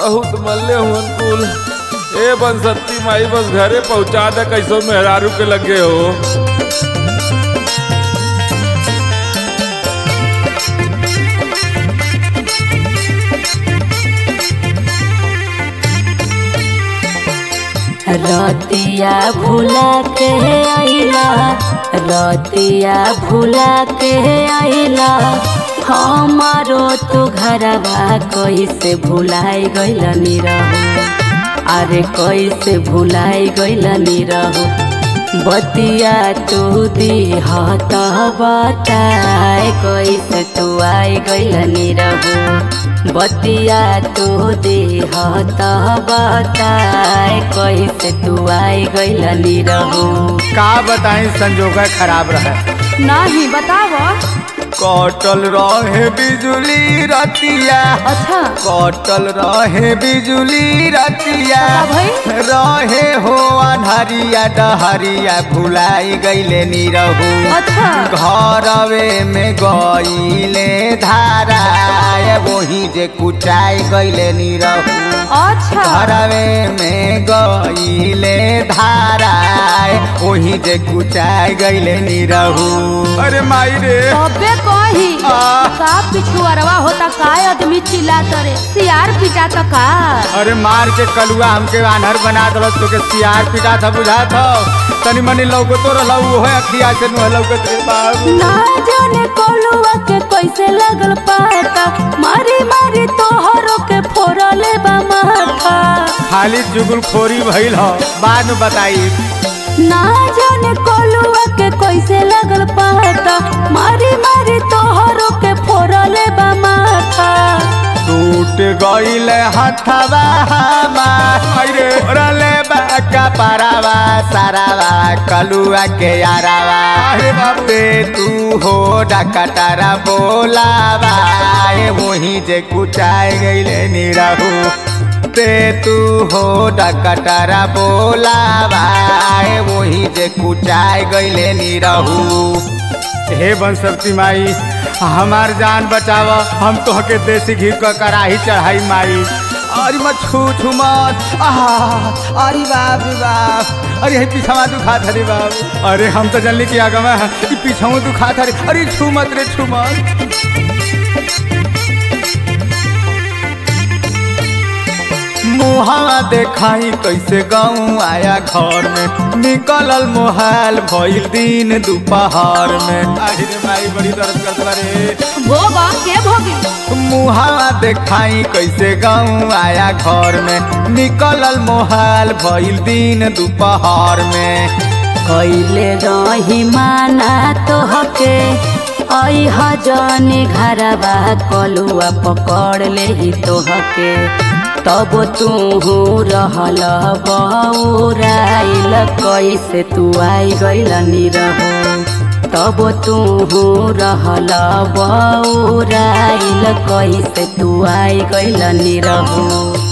बहुत मल्ले हुन कुल ए बंसती माई बस घरे पहुंचा दे कैसो मेहरारू के लगे हो रतिया भुला के आइला रतिया भुला के आइला हमारो तो घरवा कैसे भुलाई गइल निरहु अरे कैसे भुलाई गइल निरहु बतिया तू दिहत बताए कैसे तू आई गइल निरहु बतिया तू दिहत बताए कैसे तू आई गइल निरहु का बताई संजोग खराब रहे नाही बताव कटल रहे बिजुली रतिया अच्छा कटल रहे बिजुली रतिया का रहे हो अन्हरिया डहरिया भुलाई गईले निरहू अच्छा घरवे में गईले धारा वही जे कुचाई गईले निरहू अच्छा घरवे में गईले धारा वही जे कुचाई गईले निरहू अरे माई रे तबे कही आ। का पिछुअरवा होता का आदमी चिल्लाता रे सियार पिटा तो का अरे मार के कलुआ हमके आनहर बना दल तो के सियार पिटा था बुझा था तनी मनी लौकतो रहला वो है अखिया से नु लौकत रे बाबू ना जाने कोलुआ के कैसे लगल पाता मारी मारी तोहरो के फोड़ले बा माथा खाली जुगुल खोरी भइल ह बाद में बताई ना जाने कोलुआ के कैसे लगल पाता मारी मारी तोहरो के फोड़ले बा माथा टूट गईल हथवा हमार अरे रले बाका पारावा सारावा कलुआ के यारावा अरे बाबू ते तू हो डकटारा बोलावा ए वही जे कुचाए गईले निरहू ते तू हो डकटारा बोलावा ए वही जे कुचाए गईले निरहू हे बंसवती माई हमार जान बचाव हम तोहके देसी घी क कड़ाही चढ़ाई माई अरे मत छू छू मत आहा, अरे बाप रे बाप अरे हे पीछवा दुखात हरे बाप अरे हम तो जल्दी की आगमा ई पीछवा दुखात हरे अरे छू मत रे छू मत मुहावा देखाई कैसे गाँव आया घर में निकलल मोहाल भइल दिन दोपहर में आहिरे माई बड़ी दर्द करत बा रे भोगा के भोगी मुहावा देखाई कैसे गाँव आया घर में निकलल मोहाल भइल दिन दोपहर में कैले रही माना तोहके ऐह जनी घरवा कलुआ पकड़ ले तोहके तब तू रहल बौराइल कैसे तू आई गइल निरहो तब तू रहल बौराइल कैसे तू आई गइल निरहो